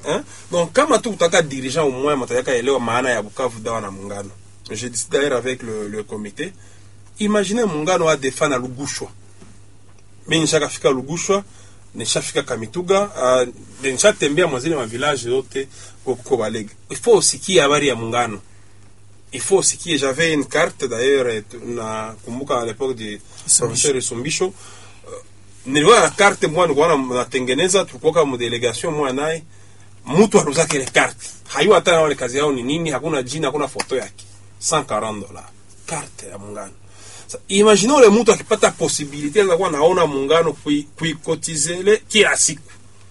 Hein? Donc kama tu utaka dirigeant au moins matayaka elewa maana ya Bukavu dawa na muungano. J'ai dit d'ailleurs avec le, le comité. Imaginez muungano wa defa na Lugushwa. Mimi nishakafika Lugushwa, nishafika Kamituga, uh, nishatembea mwazile ma village yote kwa Balege. Il faut usikie habari ya muungano. Il faut usikie, j'avais une carte d'ailleurs et na kumbuka à l'époque du professeur Sumbisho. Niliona na carte mwa nilikuwa natengeneza, tulikuwa kama delegation mwa naye mtu aluzake ile carte hayua hata wale kazi yao ni nini, hakuna jina, hakuna foto yake. 140 dollars carte ya muungano. Sa, imagine ule mtu akipata possibilité ya kuwa naona muungano kuikotizele kila siku.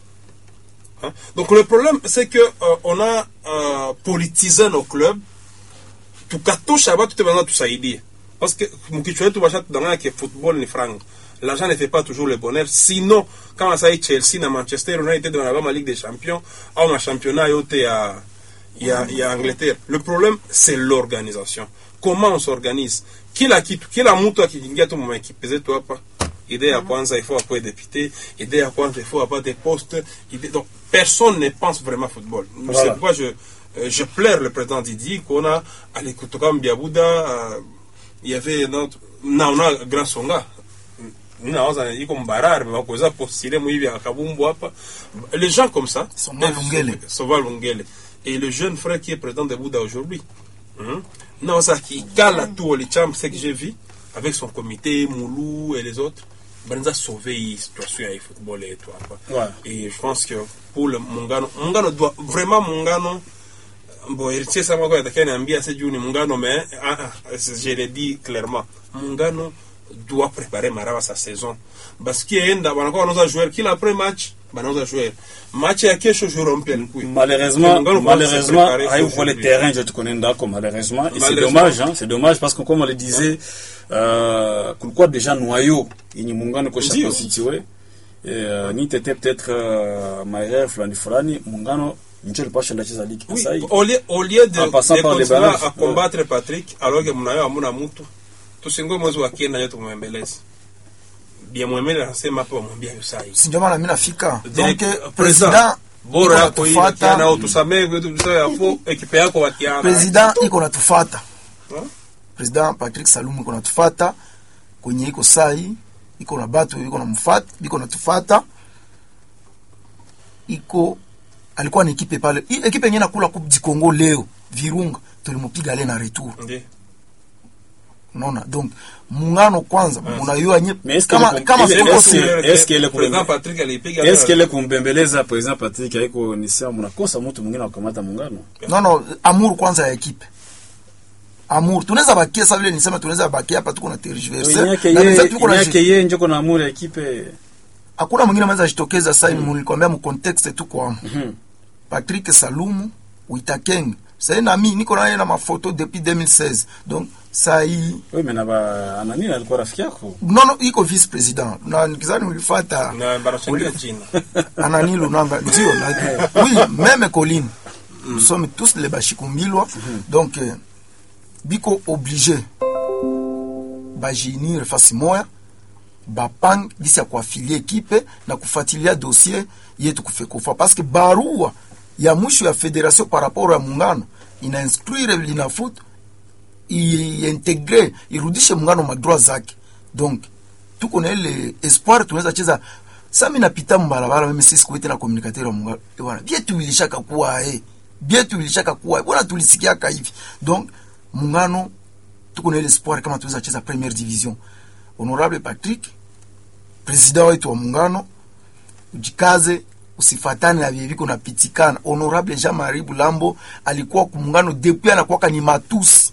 Hein? Donc le problème c'est que euh, on a euh, politisé nos clubs tukatosha watu tebana tusaidie parce que mkichwa wetu basha tudanganya ke football ni franc l'argent ne fait pas toujours le bonheur sinon kama sai Chelsea na Manchester United wanabama Ligue des Champions au ma championnat yote ya ya, ya Angleterre le problème c'est l'organisation comment on s'organise kila kitu kila mtu akiingia tu mwa ekipe zetu hapa idée ya kwanza il faut apwe député idée ya kwanza il faut apate poste idée donc personne ne pense vraiment football Voilà. c'est pourquoi je euh, je plaire le président Didi qu'on a alikutoka Mbiabuda euh, il y avait notre naona Grand Songa nawaza iko mbarare bakuweza postile mwivi akabumbu hapa les gens comme ça Soma Lungele. Sova Lungele et le jeune frère qui est président de Bouddha aujourd'hui hein? nawaza kikala tu walicham ce que j'ai vu avec son comité Moulou et les autres banza sauver hii situation ya football yetu hapa Ouais. et je pense que pour le muungano muungano doit vraiment muungano bon héritier sama kwa atakia niambia c'est juu ni muungano mais ah, ah, je l'ai dit clairement muungano doit préparer maraba sa saison parce que enda wanakuwa wanauza joueur kila après match banauza joueur match ya kesho joueur mpya nikui malheureusement Muungano malheureusement kwanza se hayo préparer kwa le aujourd'hui. terrain je te connais ndako malheureusement et c'est Malheureusement. dommage hein, c'est dommage parce que comme on le disait euh, kulikuwa déjà noyau yenye muungano kosha Ndio. constitué euh, ni tete peut-être euh, maere fulani fulani muungano ndio alipasha ndacheza ligi Oui, sasa hivi au lieu, au lieu de, En passant de par les continuer balances. à combattre Patrick alors que mnayo hamuna mtu tusingoe mwezi wa kenda nyo tumwembeleze bia mwembele anasema hapo wamwambia hiyo saa hii si ndio maana mimi nafika donc Direct- eh, president, president bora iko yako hii natufuata. wakiana au tusamee kwetu tusawe hapo ekipe yako wakiana president iko natufata Huh? president Patrick Salumu iko natufata kwenye iko sai iko na batu iko na mfata iko natufata iko alikuwa na ekipe pale hii ekipe yenyewe nakula coupe du Congo leo Virunga tulimupiga le na retour Ndiyo. unaona donc muungano kwanza munayua nye Mais est-ce kama que- kama est-ce- kuko est-ce si que- est-ce que ile President kumbe- Patrick alipiga est-ce qu'elle kumbembeleza president Patrick haiko ni sawa mnakosa mtu mwingine akamata muungano non non amour kwanza ya ekipe amour tunaweza bakia sasa vile nisema tunaweza bakia hapa tuko na tergiverser yake na yeye wenzetu tuko na yake yeye njoko na amuri ya ekipe hakuna mwingine anaweza jitokeza sasa hivi nilikwambia mu context tu kwa Mhm. Patrick Salumu Witakeng sasa na mimi niko naye na mafoto depuis 2016 donc sasa hii wewe mena ba anani alikuwa rafiki yako non non iko vice president na nikizani ulifuata na barachangia jina Anani Lunanga ndio na oui même Colline nous sommes tous les bashikumbilwa donc euh, biko obligé bajinir fasi moya bapang gisi ya kuafilie ekipe na kufuatilia dossier yetu kufekufa parce que barua ya mwisho ya federation par rapport ya muungano ina instruire linafoot iintegre irudishe muungano madroit zake donc tuko na ile espoir tunaweza cheza sa mi napita mbarabara mimi sisi kuwe tena communicateur wa muungano Eh, bwana bietu vilishaka kuwa eh bietu vilishaka kuwa eh, bwana tulisikiaka hivi donc muungano tuko na ile espoir kama tunaweza cheza première division honorable Patrick president wetu wa muungano ujikaze usifatane na vile viko napitikana honorable Jean Marie Bulambo alikuwa kumuungano depuis anakuwaka ni matusi